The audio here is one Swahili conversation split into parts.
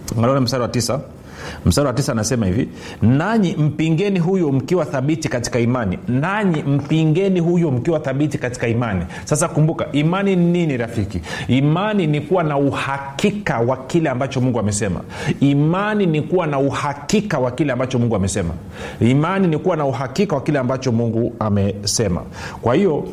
angalia mstari wa tisa mstari wa tisa anasema hivi nanyi mpingeni huyo mkiwa thabiti katika imani nanyi mpingeni huyo mkiwa thabiti katika imani sasa kumbuka imani ni nini rafiki imani ni kuwa na uhakika wa kile ambacho mungu amesema imani ni kuwa na uhakika wa kile ambacho mungu amesema imani ni kuwa na uhakika wa kile ambacho mungu amesema kwa hiyo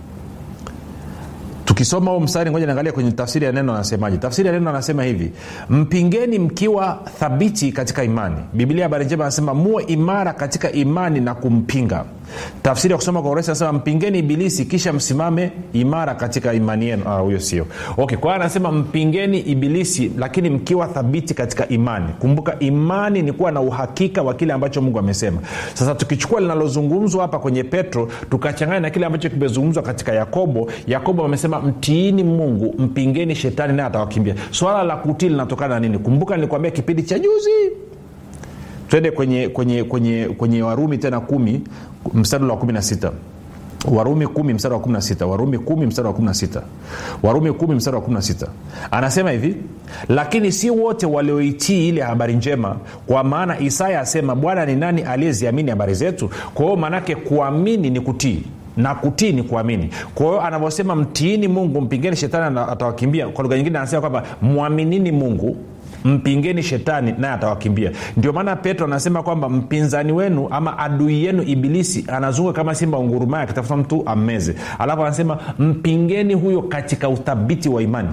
tukisoma huu mstari ngoja niangalia kwenye tafsiri ya neno anasemaje tafsiri ya neno anasema hivi mpingeni mkiwa thabiti katika imani biblia habari njema anasema muwe imara katika imani na kumpinga tafsiri ya kusoma kwa urahisi anasema mpingeni ibilisi kisha msimame imara katika imani yenu ah, huyo sio okay kwa hiyo anasema mpingeni ibilisi lakini mkiwa thabiti katika imani kumbuka imani ni kuwa na uhakika wa kile ambacho mungu amesema sasa tukichukua linalozungumzwa hapa kwenye petro tukachanganya na kile ambacho kimezungumzwa katika yakobo yakobo amesema mtiini mungu mpingeni shetani naye atawakimbia swala la kutii linatokana na nini kumbuka nilikwambia kipindi cha juzi twende kwenye kwenye kwenye kwenye warumi tena kumi mstari wa kumi na sita warumi kumi mstari wa kumi na sita warumi kumi mstari wa kumi na sita warumi kumi mstari wa kumi na sita anasema hivi lakini si wote walioitii ile habari njema kwa maana isaya asema bwana ni nani aliyeziamini habari zetu kwa hiyo maanake kuamini ni kutii na kutii ni kuamini kwa hiyo anavyosema mtiini mungu mpingeni shetani atawakimbia kwa lugha nyingine anasema kwamba mwaminini mungu mpingeni shetani naye atawakimbia ndio maana petro anasema kwamba mpinzani wenu ama adui yenu ibilisi anazunga kama simba ungurumaya akitafuta mtu ammeze alafu anasema mpingeni huyo katika uthabiti wa imani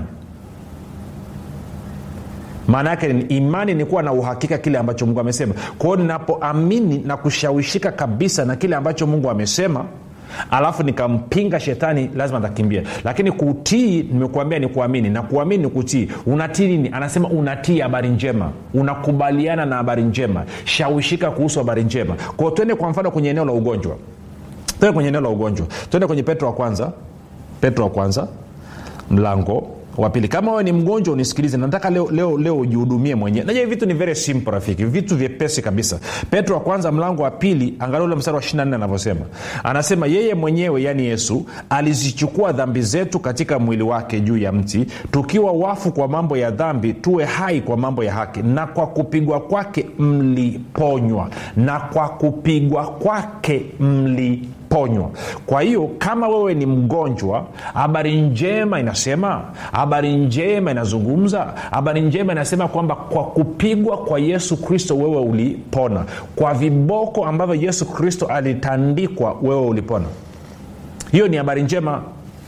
maana yake ni imani ni kuwa na uhakika kile ambacho mungu amesema kwa hiyo ninapoamini na kushawishika kabisa na kile ambacho mungu amesema alafu nikampinga shetani lazima atakimbia lakini kutii nimekuambia ni kuamini na kuamini ni kutii unatii nini anasema unatii habari njema unakubaliana na habari njema shawishika kuhusu habari njema kwao twende kwa mfano kwenye eneo la ugonjwa twende kwenye eneo la ugonjwa twende kwenye petro wa kwanza petro wa kwanza mlango wa pili kama wewe ni mgonjwa unisikilize nataka leo leo leo ujihudumie mwenyewe najua vitu ni very simple rafiki vitu vyepesi kabisa petro wa kwanza mlango wa pili angalia ule mstari wa 24 anavyosema anasema yeye mwenyewe yaani yesu alizichukua dhambi zetu katika mwili wake juu ya mti tukiwa wafu kwa mambo ya dhambi tuwe hai kwa mambo ya haki na kwa kupigwa kwake mliponywa na kwa kupigwa kwake mliponywa ponywa kwa hiyo kama wewe ni mgonjwa habari njema inasema habari njema inazungumza habari njema inasema kwamba kwa kupigwa kwa yesu kristo wewe ulipona kwa viboko ambavyo yesu kristo alitandikwa wewe ulipona hiyo ni habari njema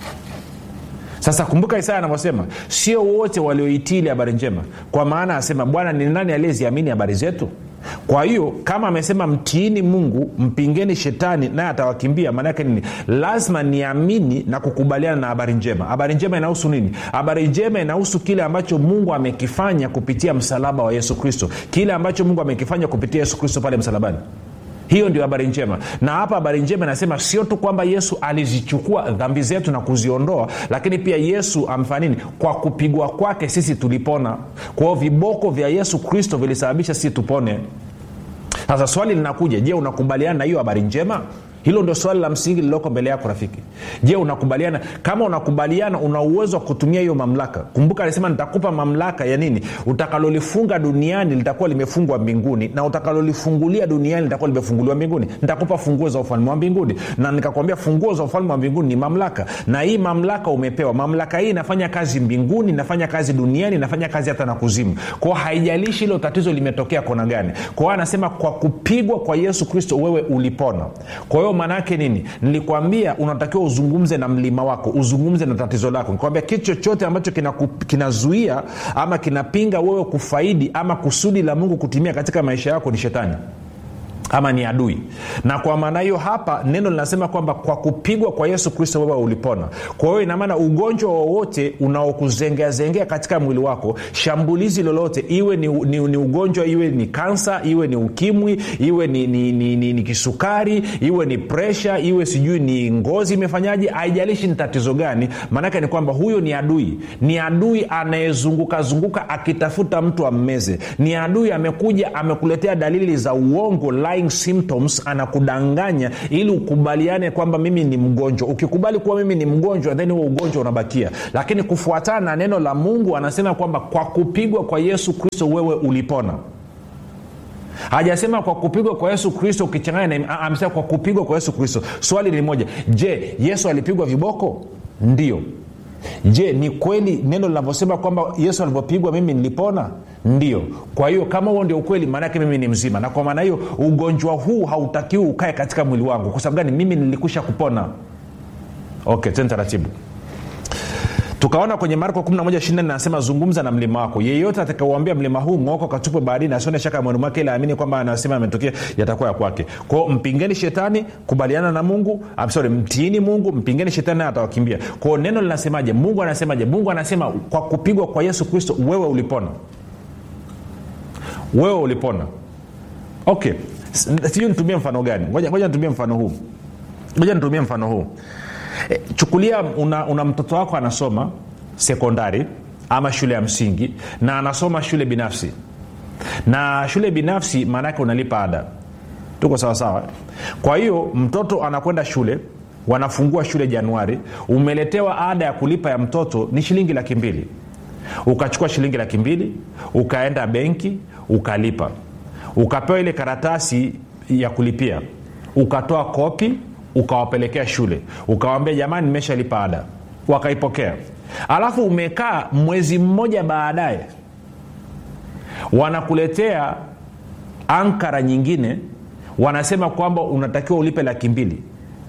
sasa kumbuka isaya anavyosema sio wote walioitili habari njema kwa maana asema bwana ni nani aliyeziamini habari zetu kwa hiyo kama amesema mtiini mungu mpingeni shetani naye atawakimbia maanaake nini lazima niamini na kukubaliana na habari njema habari njema inahusu nini habari njema inahusu kile ambacho mungu amekifanya kupitia msalaba wa yesu kristo kile ambacho mungu amekifanya kupitia yesu kristo pale msalabani hiyo ndio habari njema na hapa habari njema inasema sio tu kwamba yesu alizichukua dhambi zetu na kuziondoa lakini pia yesu amfanya nini kwa kupigwa kwake sisi tulipona kwa hiyo viboko vya yesu kristo vilisababisha sisi tupone sasa swali linakuja je unakubaliana na hiyo habari njema hilo ndio swali la msingi lililoko mbele yako rafiki je unakubaliana kama unakubaliana una uwezo wa kutumia hiyo mamlaka kumbuka alisema nitakupa mamlaka ya nini utakalolifunga duniani litakuwa limefungwa mbinguni na utakalolifungulia duniani litakuwa limefunguliwa mbinguni nitakupa funguo za ufalme wa mbinguni na nikakwambia funguo za ufalme wa mbinguni ni mamlaka na hii mamlaka umepewa mamlaka hii inafanya kazi mbinguni inafanya kazi duniani inafanya kazi hata na kuzimu kwao haijalishi hilo tatizo limetokea kona gani kwa hiyo anasema kwa kupigwa kwa yesu kristo wewe ulipona kwa hiyo maanaake nini nilikwambia unatakiwa uzungumze na mlima wako uzungumze na tatizo lako nikwambia kitu chochote ambacho kinazuia kina ama kinapinga wewe kufaidi ama kusudi la mungu kutimia katika maisha yako ni shetani ama ni adui na kwa maana hiyo hapa neno linasema kwamba kwa kupigwa kwa yesu kristo wewe ulipona kwa hiyo inamaana ugonjwa wowote unaokuzengeazengea katika mwili wako shambulizi lolote iwe ni, ni, ni ugonjwa iwe ni kansa iwe ni ukimwi iwe ni, ni, ni, ni, ni kisukari iwe ni presha iwe sijui ni ngozi imefanyaje haijalishi ni tatizo gani maanake ni kwamba huyo ni adui ni adui anayezunguka zunguka akitafuta mtu ammeze ni adui amekuja amekuletea dalili za uongo lying underlying symptoms anakudanganya ili ukubaliane kwamba mimi ni mgonjwa ukikubali kuwa mimi ni mgonjwa then huo ugonjwa unabakia lakini kufuatana na neno la mungu anasema kwamba kwa kupigwa kwa yesu kristo wewe ulipona hajasema kwa kupigwa kwa yesu kristo ukichanganya na amesema kwa kupigwa kwa yesu kristo swali ni moja je yesu alipigwa viboko ndio je ni kweli neno linavyosema kwamba yesu alivyopigwa mimi nilipona ndio kwa hiyo kama huo ndio ukweli maanaake mimi ni mzima na kwa maana hiyo ugonjwa huu hautakiwi ukae katika mwili wangu kwa sababu gani mimi nilikwisha kupona okay tena taratibu tukaona kwenye marko 11 anasema zungumza na mlima wako yeyote atakauambia mlima huu ng'oko katupwe baharini asione shaka mwani mwake ili aamini kwamba anasema ametokea yatakuwa ya kwake kwao mpingeni shetani kubaliana na mungu I'm sorry mtiini mungu mpingeni shetani naye atawakimbia kwao neno linasemaje mungu anasemaje mungu anasema kwa kupigwa kwa yesu kristo wewe ulipona wewe ulipona okay sijui nitumie mfano gani ngoja ngoja nitumie mfano huu ngoja nitumie mfano huu e, chukulia una, una mtoto wako anasoma sekondari ama shule ya msingi na anasoma shule binafsi na shule binafsi maanaake unalipa ada tuko sawasawa kwa hiyo mtoto anakwenda shule wanafungua shule januari umeletewa ada ya kulipa ya mtoto ni shilingi laki mbili ukachukua shilingi laki mbili ukaenda benki ukalipa ukapewa ile karatasi ya kulipia ukatoa kopi ukawapelekea shule ukawambia jamani nimeshalipa ada wakaipokea alafu umekaa mwezi mmoja baadaye wanakuletea ankara nyingine wanasema kwamba unatakiwa ulipe laki mbili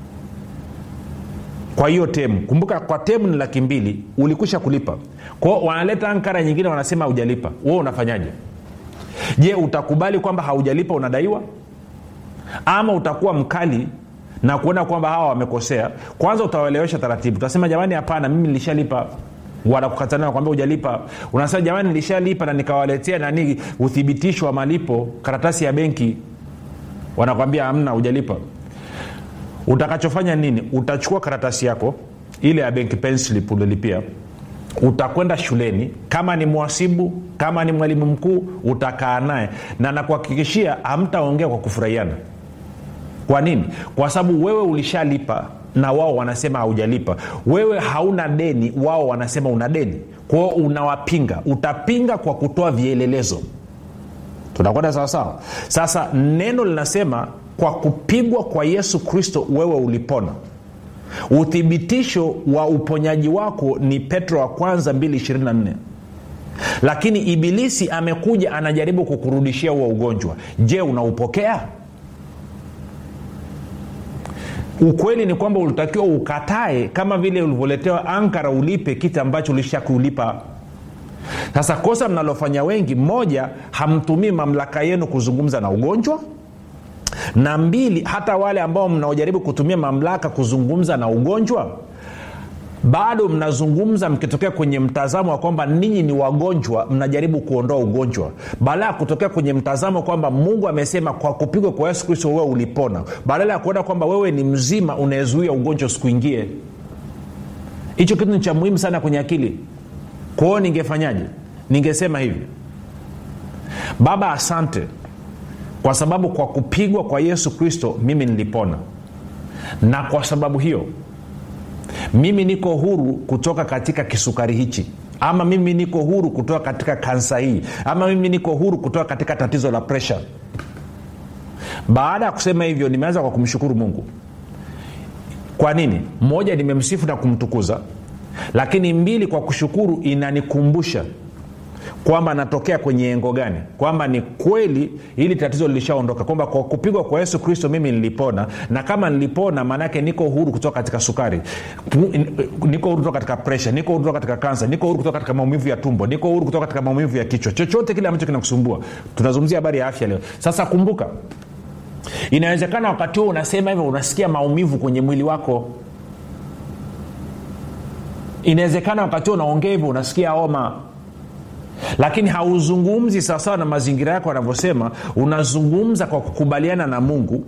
kwa hiyo temu kumbuka kwa temu ni laki mbili ulikwisha kulipa kwao wanaleta ankara nyingine wanasema haujalipa wewe unafanyaje je utakubali kwamba haujalipa unadaiwa ama utakuwa mkali na kuona kwamba hawa wamekosea kwanza utawaelewesha taratibu utasema jamani hapana mimi nilishalipa wanakukatana kwambia ujalipa unasema jamani nilishalipa na nikawaletea nani uthibitisho wa malipo karatasi ya benki wanakwambia amna ujalipa utakachofanya nini utachukua karatasi yako ile ya benki penslip ulilipia utakwenda shuleni kama ni mwasibu kama ni mwalimu mkuu utakaa naye na nakuhakikishia hamtaongea kwa kufurahiana kwa nini kwa sababu wewe ulishalipa na wao wanasema haujalipa wewe hauna deni wao wanasema una deni kwao unawapinga utapinga kwa kutoa vielelezo tunakwenda sawasawa sasa neno linasema kwa kupigwa kwa yesu kristo wewe ulipona uthibitisho wa uponyaji wako ni petro wa kwanza 224 lakini ibilisi amekuja anajaribu kukurudishia huo ugonjwa je unaupokea ukweli ni kwamba ulitakiwa ukatae kama vile ulivyoletewa ankara ulipe kitu ambacho ulishakulipa sasa kosa mnalofanya wengi moja hamtumii mamlaka yenu kuzungumza na ugonjwa na mbili hata wale ambao mnaojaribu kutumia mamlaka kuzungumza na ugonjwa bado mnazungumza mkitokea kwenye mtazamo wa kwamba ninyi ni wagonjwa mnajaribu kuondoa ugonjwa badala ya kutokea kwenye mtazamo kwamba mungu amesema kwa kupigwa kwa yesu kristo wewe ulipona badala ya kuona kwamba wewe ni mzima unayezuia ugonjwa usikuingie hicho kitu ni cha muhimu sana kwenye akili kwao ningefanyaje ningesema hivi baba asante kwa sababu kwa kupigwa kwa yesu kristo mimi nilipona na kwa sababu hiyo mimi niko huru kutoka katika kisukari hichi ama mimi niko huru kutoka katika kansa hii ama mimi niko huru kutoka katika tatizo la presha baada ya kusema hivyo nimeanza kwa kumshukuru mungu kwa nini moja nimemsifu na kumtukuza lakini mbili kwa kushukuru inanikumbusha kwamba natokea kwenye engo gani kwamba ni kweli hili tatizo lilishaondoka kwamba kwa kupigwa kwa yesu kristo mimi nilipona na kama nilipona maanaake niko huru kutoka katika sukari niko huru kutoka katika presha niko huru kutoka katika kansa niko huru kutoka katika maumivu ya tumbo niko huru kutoka katika maumivu ya kichwa chochote kile ambacho kinakusumbua tunazungumzia habari ya afya leo sasa kumbuka inawezekana wakati huo unasema hivyo unasikia maumivu kwenye mwili wako inawezekana wakati huo unaongea hivyo unasikia homa lakini hauzungumzi sawasawa na mazingira yako anavyosema unazungumza kwa kukubaliana na mungu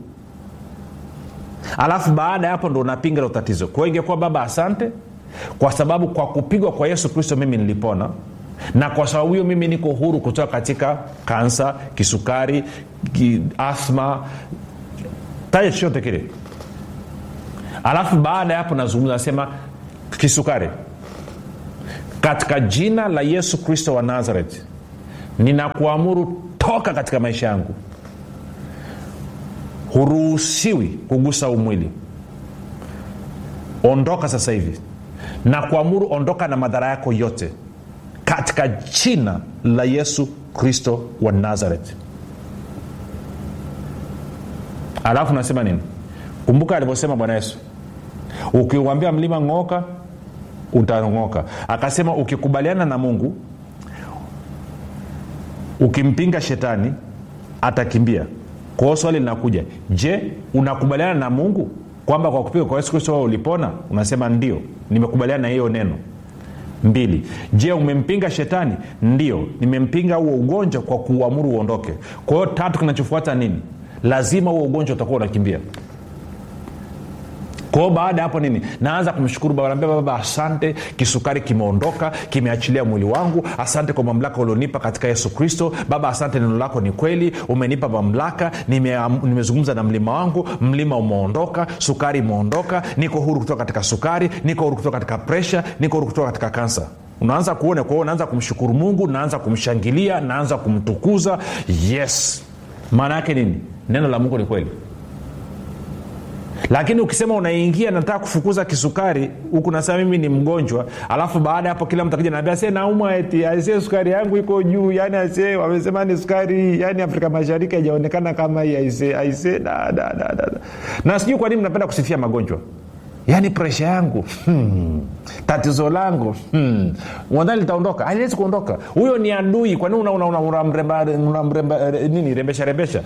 alafu baada ya hapo ndo unapinga lo tatizo kwa hiyo ingekuwa baba asante kwa sababu kwa kupigwa kwa yesu kristo mimi nilipona na kwa sababu hiyo mimi niko huru kutoka katika kansa kisukari ki, athma taja chochote kile alafu baada ya hapo nazungumza nasema kisukari katika jina la yesu kristo wa nazareth ninakuamuru toka katika maisha yangu huruhusiwi kugusa umwili ondoka sasa hivi na kuamuru ondoka na madhara yako yote katika jina la yesu kristo wa nazareth alafu nasema nini kumbuka alivyosema bwana yesu ukiuambia mlima ng'oka utang'oka akasema ukikubaliana na mungu ukimpinga shetani atakimbia kwa hiyo swali linakuja je unakubaliana na mungu kwamba kwa kupiga kwa yesu kristo wewe ulipona unasema ndio nimekubaliana na hiyo neno mbili je umempinga shetani ndio nimempinga huo ugonjwa kwa kuuamuru uondoke kwa hiyo tatu kinachofuata nini lazima huo ugonjwa utakuwa unakimbia kwao baada ya hapo nini naanza kumshukuru baba naambia baba asante kisukari kimeondoka kimeachilia mwili wangu asante kwa mamlaka ulionipa katika yesu kristo baba asante neno lako ni kweli umenipa mamlaka nime- nimezungumza na mlima wangu mlima umeondoka sukari imeondoka niko huru kutoka katika sukari niko huru kutoka katika presha niko huru kutoka katika kansa unaanza kuona kwa hiyo naanza kumshukuru mungu naanza kumshangilia naanza kumtukuza yes maana yake nini neno la mungu ni kweli lakini ukisema unaingia nataka kufukuza kisukari huku nasema mimi ni mgonjwa alafu baada ya hapo kila mtu akija naambia se naumwa eti asie sukari yangu iko juu yani asie wamesema ni sukari yani afrika mashariki haijaonekana kama hii aise aise da, da, da, da. na sijui kwa nini mnapenda kusifia magonjwa yaani presha yangu hmm. tatizo langu hmm. wadhani litaondoka aliwezi kuondoka huyo ni adui kwa nini unamremba una, una, una, una, una, nini rembesha rembesha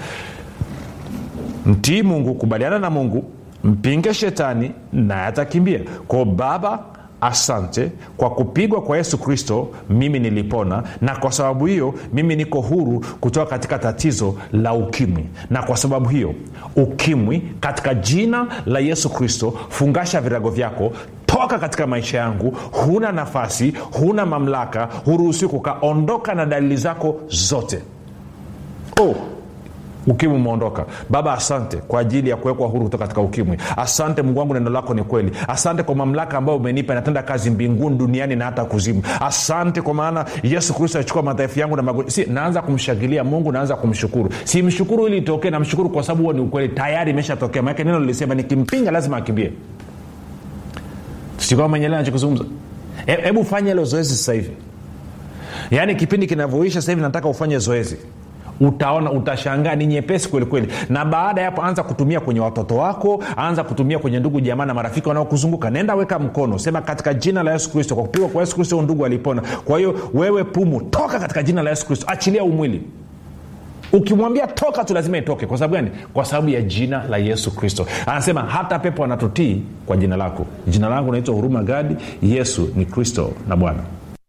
mtii mungu kubaliana na mungu mpinge shetani naye atakimbia kwao baba asante kwa kupigwa kwa yesu kristo mimi nilipona na kwa sababu hiyo mimi niko huru kutoka katika tatizo la ukimwi na kwa sababu hiyo ukimwi katika jina la yesu kristo fungasha virago vyako toka katika maisha yangu huna nafasi huna mamlaka huruhusiwi kukaondoka na dalili zako zote oh ukimwi umeondoka baba asante kwa ajili ya kuwekwa huru kutoka katika ukimwi asante mungu wangu neno lako ni kweli asante kwa mamlaka ambayo umenipa inatenda kazi mbinguni duniani na hata kuzimu asante kwa maana yesu kristo alichukua madhaifu yangu na magonjwa si naanza kumshangilia mungu naanza kumshukuru simshukuru ili itokee namshukuru kwa sababu huo ni ukweli tayari imeshatokea maanake neno lilisema nikimpinga lazima akimbie sikuwa menyelea nachokizungumza hebu fanya hilo zoezi sasa hivi yaani kipindi kinavyoisha sasa hivi nataka ufanye zoezi utaona utashangaa ni nyepesi kwelikweli na baada ya hapo anza kutumia kwenye watoto wako anza kutumia kwenye ndugu jamaa na marafiki wanaokuzunguka nenda weka mkono sema katika jina la yesu kristo kwa kupigwa kwa yesu kristo ndugu alipona kwa hiyo wewe pumu toka katika jina la yesu kristo achilia umwili ukimwambia toka tu lazima itoke kwa sababu gani kwa sababu ya jina la yesu kristo anasema hata pepo anatutii kwa jina lako jina langu naitwa huruma gadi yesu ni kristo na bwana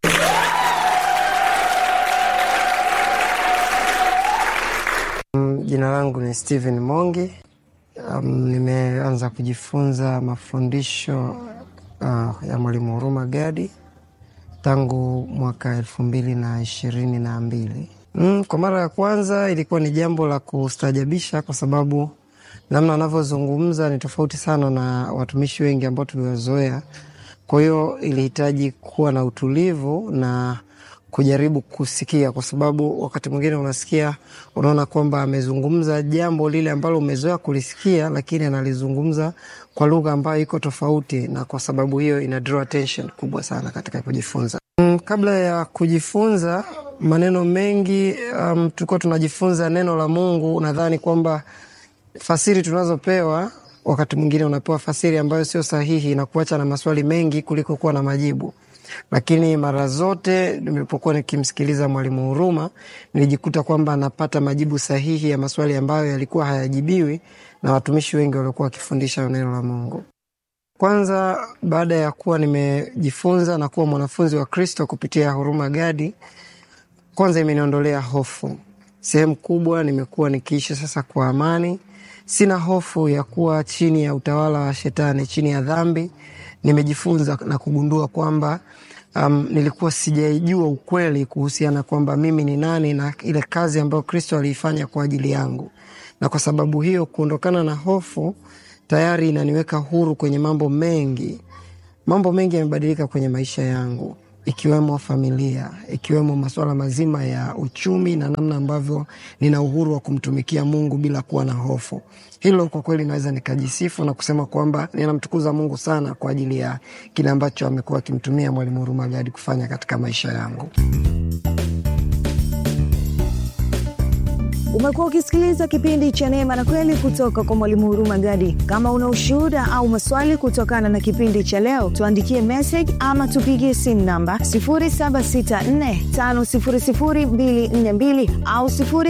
jina langu ni stephen mongi um, nimeanza kujifunza mafundisho uh, ya mwalimu huruma gadi tangu mwaka elfu mbili na ishirini na mbili mm, kwa mara ya kwanza ilikuwa ni jambo la kustajabisha kwa sababu namna anavyozungumza ni tofauti sana na watumishi wengi ambao tuliwazoea kwa hiyo ilihitaji kuwa na utulivu na kujaribu kusikia kwa sababu wakati mwingine unasikia unaona kwamba amezungumza jambo lile ambalo umezoea kulisikia lakini analizungumza kwa lugha ambayo iko tofauti na kwa sababu hiyo ina draw attention kubwa sana katika kujifunza mm, kabla ya kujifunza maneno mengi um, tulikuwa tunajifunza neno la mungu nadhani kwamba fasiri tunazopewa wakati mwingine unapewa fasiri ambayo sio sahihi na kuacha na maswali mengi kuliko kuwa na majibu lakini mara zote nilipokuwa nikimsikiliza mwalimu huruma nilijikuta kwamba anapata majibu sahihi ya maswali ambayo yalikuwa hayajibiwi na watumishi wengi waliokuwa wakifundisha neno la mungu kwanza baada ya kuwa nimejifunza na kuwa mwanafunzi wa kristo kupitia huruma gadi kwanza imeniondolea hofu sehemu kubwa nimekuwa nikiishi sasa kwa amani sina hofu ya kuwa chini ya utawala wa shetani chini ya dhambi nimejifunza na kugundua kwamba um, nilikuwa sijaijua ukweli kuhusiana kwamba mimi ni nani na ile kazi ambayo Kristo aliifanya kwa ajili yangu, na kwa sababu hiyo kuondokana na hofu tayari inaniweka huru kwenye mambo mengi. Mambo mengi yamebadilika kwenye maisha yangu, ikiwemo familia, ikiwemo masuala mazima ya uchumi na namna ambavyo nina uhuru wa kumtumikia Mungu bila kuwa na hofu. Hilo kwa kweli naweza nikajisifu na kusema kwamba ninamtukuza Mungu sana kwa ajili ya kile ambacho amekuwa akimtumia Mwalimu Huruma Gadi kufanya katika maisha yangu. Umekuwa ukisikiliza kipindi cha Neema na Kweli kutoka kwa Mwalimu Huruma Gadi. Kama una ushuhuda au maswali kutokana na kipindi cha leo, tuandikie message ama tupigie simu namba 0764500242 au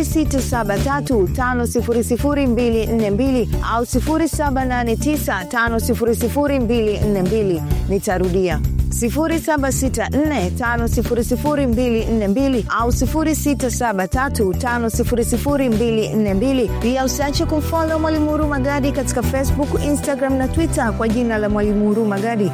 0673500242 au 0789500242. Nitarudia 0764500242 au 0673500242. Pia usiache kumfollow Mwalimu Huruma Gadi katika Facebook, Instagram na Twitter kwa jina la Mwalimu Huruma Gadi.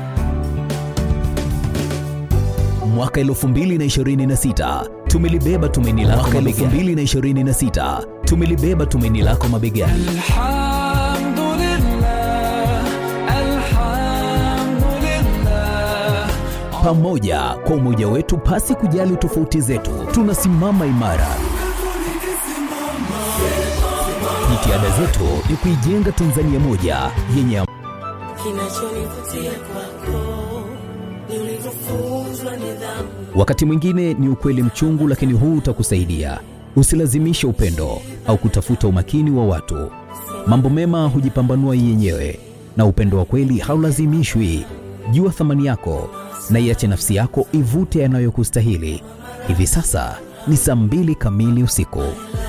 Mwaka 2026 tumelibeba tumaini lako mabegani. 2026 tumelibeba tumaini lako mabegani. Pamoja kwa umoja wetu, pasi kujali tofauti zetu, tunasimama imara. Jitihada zetu ni kuijenga Tanzania moja yenye Kinachonivutia kwako ni ulivyofunzwa nidhamu. Wakati mwingine ni ukweli mchungu, lakini huu utakusaidia. Usilazimishe upendo au kutafuta umakini wa watu. Mambo mema hujipambanua yenyewe, na upendo wa kweli haulazimishwi. Jua thamani yako na iache nafsi yako ivute yanayokustahili. Hivi sasa ni saa mbili kamili usiku.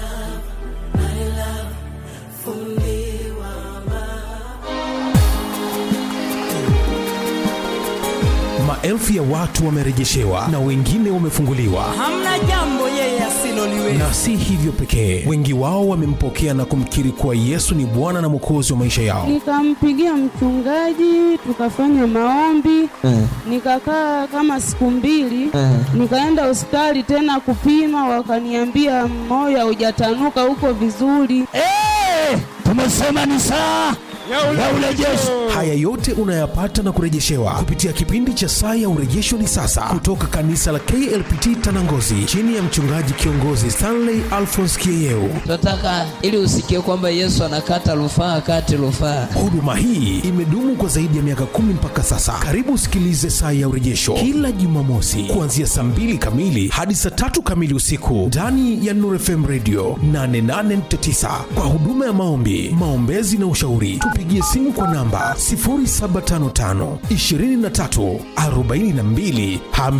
Maelfu ya watu wamerejeshewa na wengine wamefunguliwa, Hamna jambo yeye asiloliweza. na si hivyo pekee, wengi wao wamempokea na kumkiri kuwa Yesu ni Bwana na Mwokozi wa maisha yao. Nikampigia mchungaji tukafanya maombi nikakaa kama siku mbili nikaenda hospitali tena kupima, wakaniambia moyo haujatanuka huko vizuri. tumesema ni saa ya urejesho. Haya yote unayapata na kurejeshewa kupitia kipindi cha Saa ya Urejesho ni sasa, kutoka kanisa la KLPT Tanangozi, chini ya mchungaji kiongozi Stanley Alphonse Kieyeu. tunataka ili usikie kwamba Yesu anakata rufaa kati rufaa. Huduma hii imedumu kwa zaidi ya miaka kumi mpaka sasa. Karibu usikilize Saa ya Urejesho kila Jumamosi kuanzia saa mbili kamili hadi saa tatu kamili usiku ndani ya Nuru FM Radio 88.9 kwa huduma ya maombi, maombezi na ushauri. Tupigie simu kwa namba 0755 23 42